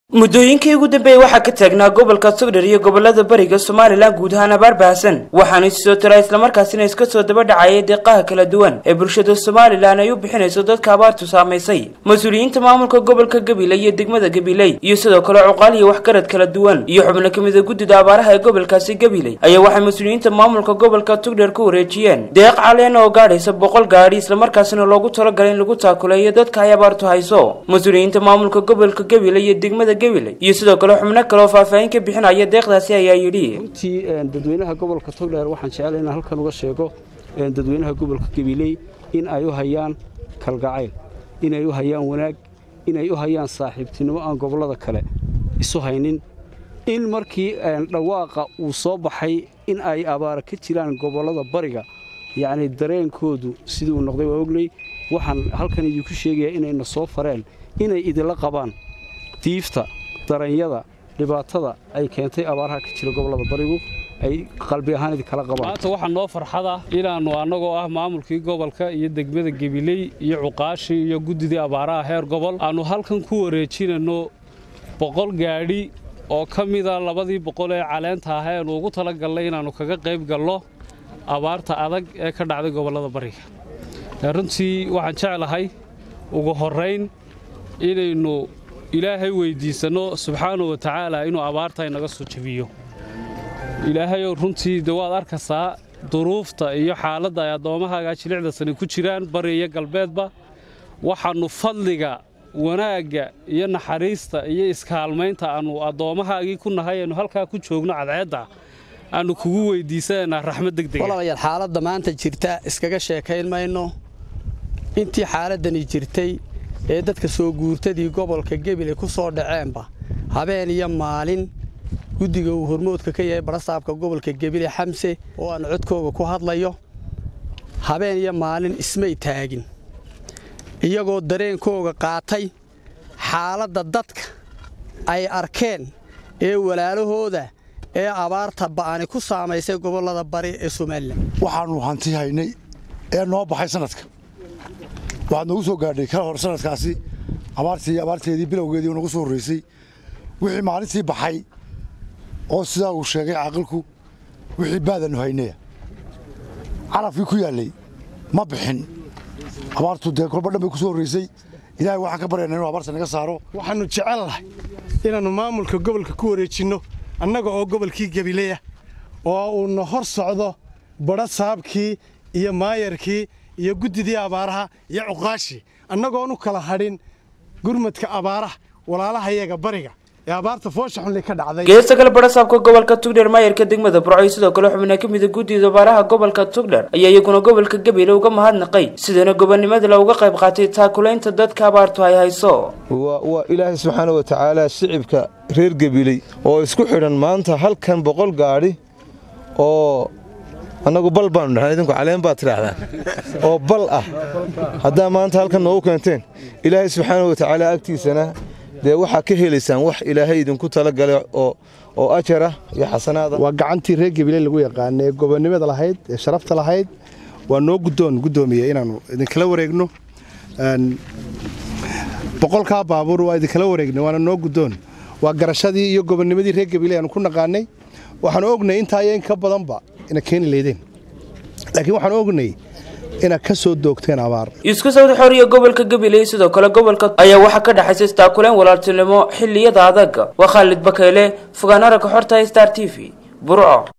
muddooyinkii ugu dambeeyey waxaa ka taagnaa gobolka sugdhar iyo gobolada bariga somalilan guud ahaan abaar bahasan waxaana isi soo tira islamarkaasina iska soo daba dhacayay deeqaha kala duwan ee bulshada somalilan ay u bixinayso dadka abaartu saamaysay mas-uuliyiinta maamulka gobolka gabiley iyo degmada gabiley iyo sidoo kale cuqaal iyo waxgarad kala duwan iyo xubno ka mida guddida abaaraha ee gobolkaasi gabiley ayaa waxay mas-uuliyiinta maamulka gobolka tugdhar ku wareejiyeen deeq caleen oo gaadhaysa boqol gaadhi islamarkaasina loogu talagalay in lagu taakuleeyo dadka ay abaartu hayso mas-uuliyiinta maamulka gobolka gabiley iyo degmada iyo sidoo kale xubno kale oo faahfaahin ka bixinaya deeqdaasi ayaa yidhi runtii dadweynaha gobolka togdheer waxaan jeclay inaan halkan uga sheego dadweynaha gobolka gabiley in ay u hayaan kalgacayl inay u hayaan wanaag inay u hayaan saaxiibtinimo aan gobollada kale isu haynin in markii dhawaaqa uu soo baxay in ay abaara ka jiraan gobollada bariga yacni dareenkoodu sidii uu noqday waa ognay waxaan halkan idinku sheegayaa inayna soo fareen inay idinla qabaan diifta daranyada dhibaatada ay keentay abaaraha ka jira gobollada barigu ay qalbi ahaan idinkala qabaan maanta waxaa noo farxada inaannu annagoo ah maamulkii gobolka iyo degmada gebiley iyo cuqaashii iyo guddidii abaaraha heer gobol aannu halkan ku wareejinanno boqol gaadhi oo ka mida labadii boqol ee caleenta ah eanu ugu talagallay inaannu kaga qayb gallo abaarta adag ee ka dhacday gobollada bariga runtii waxaan jeclahay ugu horrayn inaynu ilaahay weyddiisanno subxaanahu wa tacaala inuu abaarta inaga soo jebiyo ilaahayou runtii de waad arkaysaa duruufta iyo xaaladda ay addoommahaaga jilicda sani ku jiraan bari iyo galbeedba waxaannu fadliga wanaagga iyo naxariista iyo iskaalmaynta aannu addoommahaagii ku nahay aynu halkaa ku joogno cadceedda aannu kugu weyddiisanaynaa raxmad degdega walaalayaal xaaladda maanta jirta iskaga sheekayn mayno intii xaaladdani jirtay ee dadka soo guurtadii gobolka gebile ku soo dhaceenba habeen iyo maalin guddiga uu hormoodka ka yahay barasaabka gobolka gebile xamse oo aan codkooga ku hadlayo habeen iyo maalin ismay taagin iyagoo dareenkooga qaatay xaaladda dadka ay arkeen ee walaalahooda ee abaarta ba'ani ku saamaysay gobollada bari ee somalilan waxaannu hanti haynay ee noo baxay sanadka waxaad noogu soo gaadhay kala hor sanadkaasi abaartii abaarteedii bilowgeedii noogu soo horraysay wixii maalintii baxay oo sidaa uu sheegay caaqilku wixii baadanu haynaya carafkii ku yaallay ma bixin abaartu dee kolba dhan bay ku soo horraysay ilaahay waxaan ka baryaynaa inuu abaarta naga saaro waxaannu jecelnahay inaannu maamulka gobolka ku wareejinno annaga oo gobolkii gabileya oo uuna hor socdo badha saabkii iyo maayarkii iyo guddidii abaaraha iyo cuqaashii annagoon u kala hadhin gurmadka abaaraha walaalahayaga bariga ee abaarta foosha xunli ka dhacday geesta kale barasaabka gobolka tugdheer maayarka degmada burco iyo sidoo kale xubna ka mida guddida abaaraha gobolka tugdheer ayaa iyaguna gobolka gabiley uga mahadnaqay sidana gobonnimada looga qayb qaatay taakulaynta dadka abaartu ay hayso waa ilaahay subxaana wa tacaala shicibka reer gabiley oo isku xidhan maanta halkan boqol gaadhi oo annagu bal baanu dhahnay idinku caleen baad tidhaahdaan oo bal ah haddaa maanta halkan noogu keenteen ilaahay subxaana wa tacaala agtiisana dee waxaa ka helaysaan wax ilaahay idinku talagalay oo ajar ah iyo xasanaada waa gacantii reer gabiley lagu yaqaana ee gobonnimada lahayd ee sharafta lahayd waa noo guddoon guddoomiye inaannu idinkala wareegno boqolkaa baabuur waa idinkala wareegnay waana noo guddoon waa garashadii iyo gobonnimadii reer gabiley aanu ku naqaanay waxaanu ognay intaa iyo in ka badanba ina keeni leydeen laakiin waxaan ognay inaad ka soo doogteen abaar isku sawda xoriya gobolka gabiley sidoo kale gobolka ayaa waxaa ka dhexaysa istaakuleen walaaltinimo xilliyada adag waa khaalid bakeyle fogaan aragga xorta star t v burco